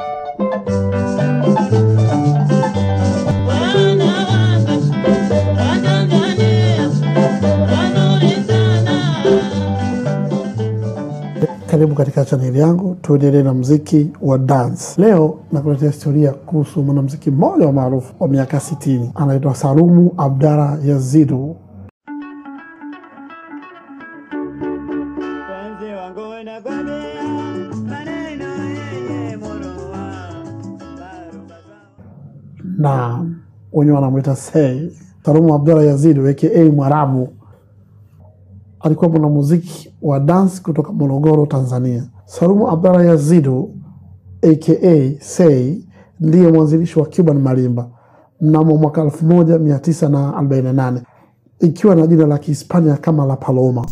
Karibu katika chaneli yangu, tuendelee na mziki wa dance. Leo nakuletea historia kuhusu mwanamziki mmoja wa maarufu wa miaka 60 anaitwa Salumu Abdalla Yazidu. na wenyewe wanamwita Sei. Salumu Abdalla Yazidu aka Mwarabu alikuwa mwanamuziki wa dance kutoka Morogoro, Tanzania. Salumu Abdalla Yazidu aka Sei ndiye mwanzilishi wa Cuban Marimba mnamo mwaka 1948 ikiwa na jina la Kihispania kama La Paloma.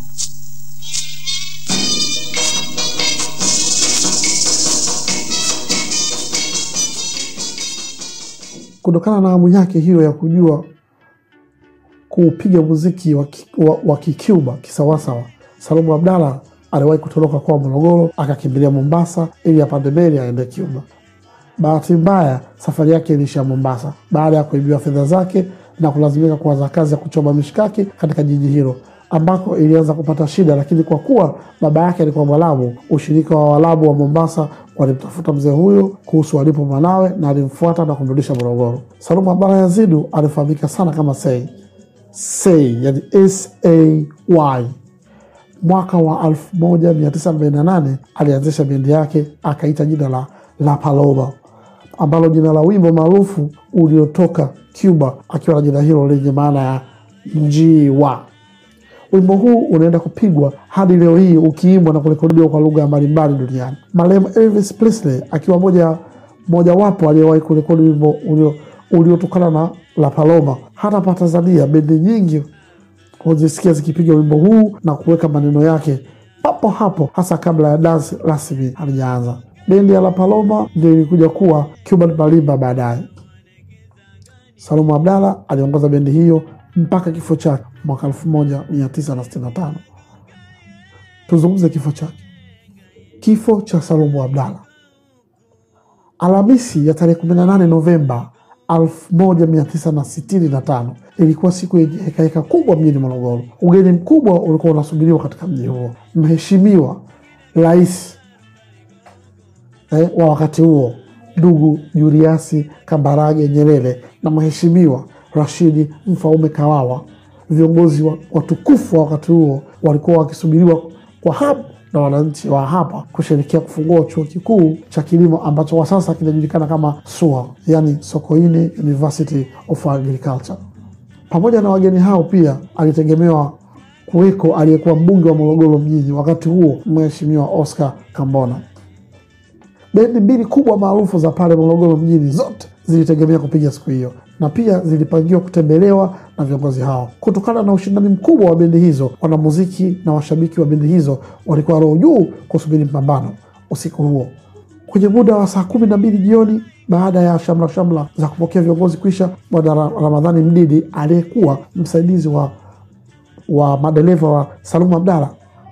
Kutokana na hamu yake hiyo ya kujua kuupiga muziki wa, ki, wa, wa Kicuba kisawasawa, Salumu Abdalla aliwahi kutoroka kwa Morogoro akakimbilia Mombasa ili apande meli aende Cuba. Bahati mbaya safari yake iliishia Mombasa baada ya kuibiwa fedha zake na kulazimika kuanza kazi ya kuchoma mishikaki katika jiji hilo ambako ilianza kupata shida, lakini kwa kuwa baba yake alikuwa Mwarabu, ushirika wa Waarabu wa Mombasa walimtafuta mzee huyo kuhusu alipo mwanawe na alimfuata na kumrudisha Morogoro. Salumu Abdalla Yazidu alifahamika sana kama Sei Sei, yani Say. Mwaka wa 1948 alianzisha bendi yake akaita jina la La Paloma, ambalo jina la wimbo maarufu uliotoka Cuba akiwa na jina hilo lenye maana ya njiwa. Wimbo huu unaenda kupigwa hadi leo hii ukiimbwa na kurekodiwa kwa lugha mbalimbali duniani. Marehemu Elvis Presley akiwa moja mojawapo aliyewahi kurekodi wimbo ulio uliotokana na La Paloma. Hata pa Tanzania bendi nyingi huzisikia zikipiga wimbo huu na kuweka maneno yake papo hapo, hasa kabla ya dansi rasmi halijaanza. Bendi ya La Paloma ndio ilikuja kuwa Cuban Marimba baadaye. Salumu Abdalla aliongoza bendi hiyo mpaka kifo chake mwaka 1965. Tuzungumze kifo chake. Kifo cha Salumu Abdalla Alhamisi ya tarehe 18 Novemba 1965 ilikuwa siku yenye hekaheka kubwa mjini Morogoro. Ugeni mkubwa ulikuwa unasubiriwa katika mji huo. Mheshimiwa Rais eh, wa wakati huo ndugu Juliasi Kambarage Nyerere na Mheshimiwa Rashidi Mfaume Kawawa, viongozi wa, watukufu wa wakati huo walikuwa wakisubiriwa kwa hamu na wananchi wa hapa kusherekea kufungua chuo kikuu cha kilimo ambacho kwa sasa kinajulikana kama SUA, yani Sokoine University of Agriculture. Pamoja na wageni hao pia alitegemewa kuweko aliyekuwa mbunge wa Morogoro mjini wakati huo, Mheshimiwa Oscar Kambona. Bendi mbili kubwa maarufu za pale Morogoro mjini zote zilitegemea kupiga siku hiyo na pia zilipangiwa kutembelewa na viongozi hao. Kutokana na ushindani mkubwa wa bendi hizo, wanamuziki na washabiki wa bendi hizo walikuwa roho juu kusubiri mpambano usiku huo. Kwenye muda wa saa kumi na mbili jioni, baada ya shamla shamla za kupokea viongozi kwisha, Bwana Ramadhani Mdidi aliyekuwa msaidizi wa, wa madereva wa Salumu Abdalla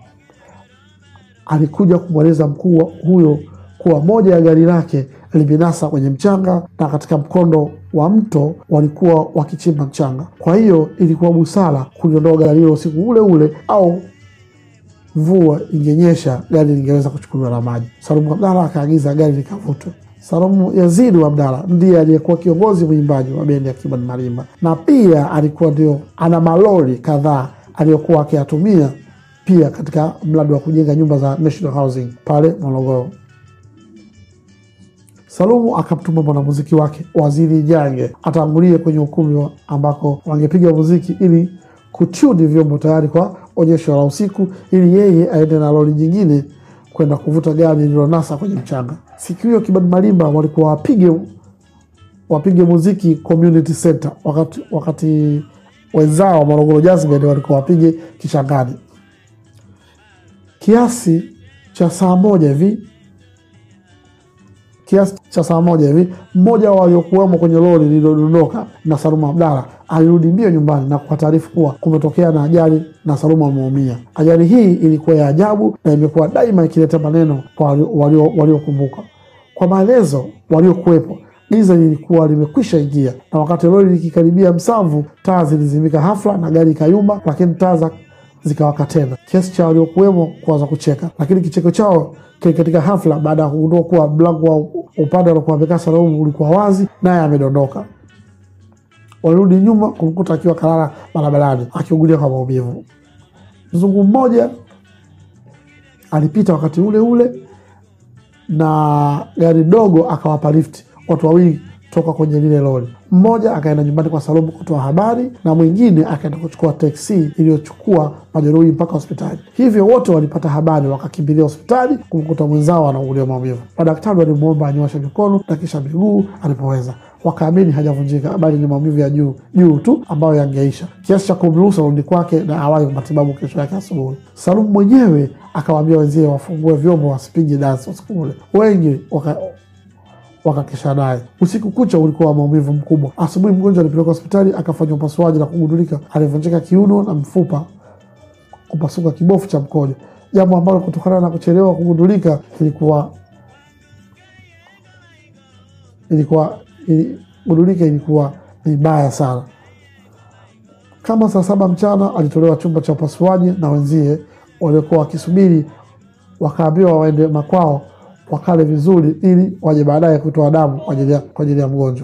alikuja kumweleza mkuu huyo kuwa moja ya gari lake limenasa kwenye mchanga na katika mkondo wa mto walikuwa wakichimba mchanga. Kwa hiyo ilikuwa busara kuliondoa gari hilo usiku ule ule, au mvua ingenyesha gari lingeweza kuchukuliwa na maji. Salumu Abdalla akaagiza gari likavutwe. Salumu Yazidu Abdalla ndiye aliyekuwa kiongozi mwimbaji wa bendi ya Cuban Marimba, na pia alikuwa ndio ana malori kadhaa aliyokuwa akiyatumia pia katika mradi wa kujenga nyumba za National Housing pale Morogoro. Salumu akamtuma mwanamuziki wake Waziri Jange atangulie kwenye ukumbi ambako wangepiga muziki ili kuchudi vyombo tayari kwa onyesho la usiku, ili yeye aende na lori nyingine kwenda kuvuta gari lililonasa kwenye mchanga. Siku hiyo Cuban Marimba walikuwa wapige wapige muziki Community Center, wakati, wakati wenzao wa Morogoro Jazz Band walikuwa wapige Kishangani. Kiasi cha saa moja hivi kiasi cha saa moja hivi, mmoja wa waliokuwemo kwenye lori lililodondoka na Salumu Abdalla alirudi mbio nyumbani na kwa taarifa kuwa kumetokea na ajali na Salumu ameumia. Ajali hii ilikuwa ya ajabu na imekuwa daima ikileta maneno kwa waliokumbuka walio Kwa maelezo waliokuwepo, giza lilikuwa limekwisha ingia, na wakati lori likikaribia Msamvu, taa zilizimika hafla na gari ikayumba, lakini taa za zikawaka tena, kiasi cha waliokuwemo kuanza kucheka, lakini kicheko chao kilikatika hafla baada ya kugundua kuwa mlango wa upande aliokuwa amekaa Salum ulikuwa wazi, naye amedondoka. Walirudi nyuma kumkuta akiwa kalala barabarani akiugulia kwa maumivu. Mzungu mmoja alipita wakati ule ule na gari dogo akawapa lifti watu wawili toka kwenye lile lori. Mmoja akaenda nyumbani kwa Salumu kutoa habari na mwingine akaenda kuchukua teksi iliyochukua majeruhi mpaka hospitali. Hivyo wote walipata habari, wakakimbilia hospitali kumkuta mwenzao anaugulia maumivu. Madaktari walimwomba anyoshe mikono na kisha miguu alipoweza, wakaamini hajavunjika, bali ni maumivu ya juu juu tu ambayo yangeisha, kiasi cha kumruhusu arudi kwake na awali matibabu kesho yake asubuhi. Salumu mwenyewe akawaambia wenzie wafungue vyombo wasipige dansi usiku ule. Wengi waka wakakesha naye usiku kucha. Ulikuwa wa maumivu mkubwa. Asubuhi mgonjwa alipelekwa hospitali akafanywa upasuaji na kugundulika alivunjika kiuno na mfupa kupasuka kibofu cha mkojo, jambo ambalo kutokana na kuchelewa kugundulika ilikuwa ilikuwa iligundulika ilikuwa ni baya sana. Kama saa saba mchana alitolewa chumba cha upasuaji na wenzie waliokuwa wakisubiri, wakaambiwa waende makwao wakale vizuri ili waje baadaye kutoa damu kwa ajili ya kwa ajili ya mgonjwa.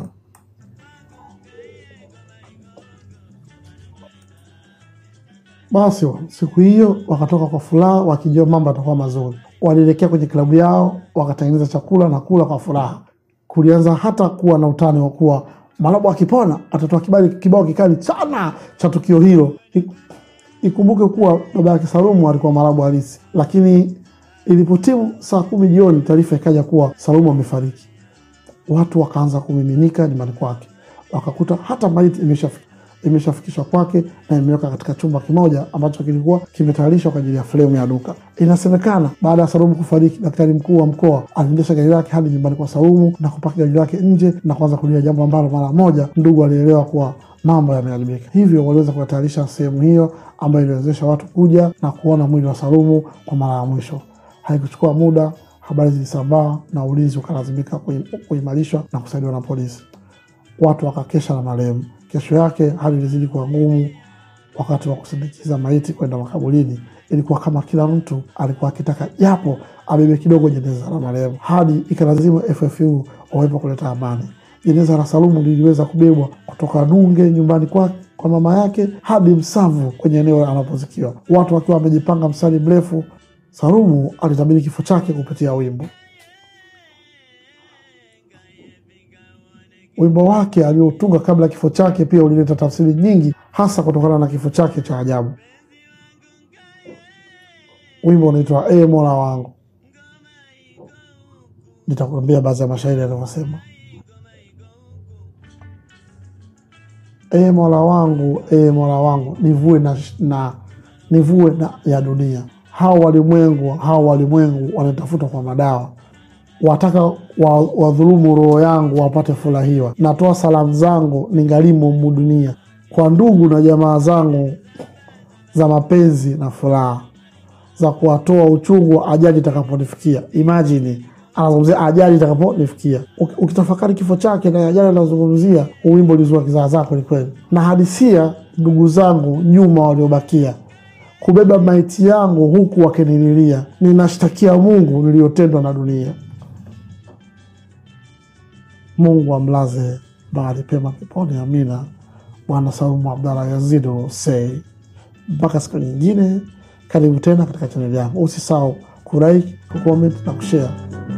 Basi siku hiyo wakatoka kwa furaha wakijua mambo yatakuwa mazuri. Walielekea kwenye klabu yao wakatengeneza chakula na kula kwa furaha. Kulianza hata kuwa na utani wa kuwa Malabo akipona atatoa kibali kibao kikali sana cha tukio hilo. Ikumbuke kuwa baba yake Salumu alikuwa Malabo halisi, lakini Ilipotimu saa kumi jioni, taarifa ikaja kuwa Salumu amefariki. Watu wakaanza kumiminika nyumbani kwake, wakakuta hata maiti imeshafikishwa kwake na imeweka katika chumba kimoja ambacho kilikuwa kimetayarishwa kwa ajili ya fremu ya duka. Inasemekana baada ya Salumu kufariki, daktari mkuu wa mkoa aliendesha gari lake hadi nyumbani kwa Salumu na kupaki gari lake nje na kuanza kulia, jambo ambalo mara moja ndugu alielewa kuwa mambo yameharibika. Hivyo waliweza kuyatayarisha sehemu hiyo ambayo iliwezesha watu kuja na kuona mwili wa Salumu kwa mara ya mwisho. Haikuchukua muda, habari zilisambaa na ulinzi ukalazimika kuimarishwa na kusaidiwa na polisi. Watu wakakesha na marehemu. Kesho yake hali ilizidi kuwa ngumu. Wakati wa kusindikiza maiti kwenda makaburini, ilikuwa kama kila mtu alikuwa akitaka japo abebe kidogo jeneza la marehemu, hadi ikalazimu FFU wawepo kuleta amani. Jeneza la Salumu liliweza kubebwa kutoka Nunge nyumbani kwa, kwa mama yake hadi Msamvu kwenye eneo anapozikiwa, watu wakiwa wamejipanga mstari mrefu. Salumu alitabiri kifo chake kupitia wimbo. Wimbo wake aliotunga kabla ya kifo chake pia ulileta tafsiri nyingi, hasa kutokana na kifo chake cha ajabu. Wimbo unaitwa E Mola wangu. Nitakuambia baadhi ya mashairi yanavyosema: E Mola wangu, e Mola wangu, nivue na, na nivue na ya dunia hao walimwengu hao walimwengu wanatafuta kwa madawa, wataka wadhulumu roho yangu wapate furahiwa. Natoa salamu zangu ningalimu mu dunia, kwa ndugu na jamaa zangu za mapenzi na furaha, za kuwatoa uchungu wa ajali itakaponifikia. Imajini anazungumzia ajali itakaponifikia. Ukitafakari kifo chake na ajali anazungumzia, uwimbo ulizua kizaazaa kwelikweli. Na hadisia ndugu zangu nyuma waliobakia kubeba maiti yangu huku wakinililia, ninashtakia Mungu niliyotendwa na dunia. Mungu amlaze mahali pema peponi, amina. Bwana Saumu Abdalla Yazidi Sei. Mpaka siku nyingine, karibu tena katika chaneli yangu. Usisahau kulike, kucomment na kushare.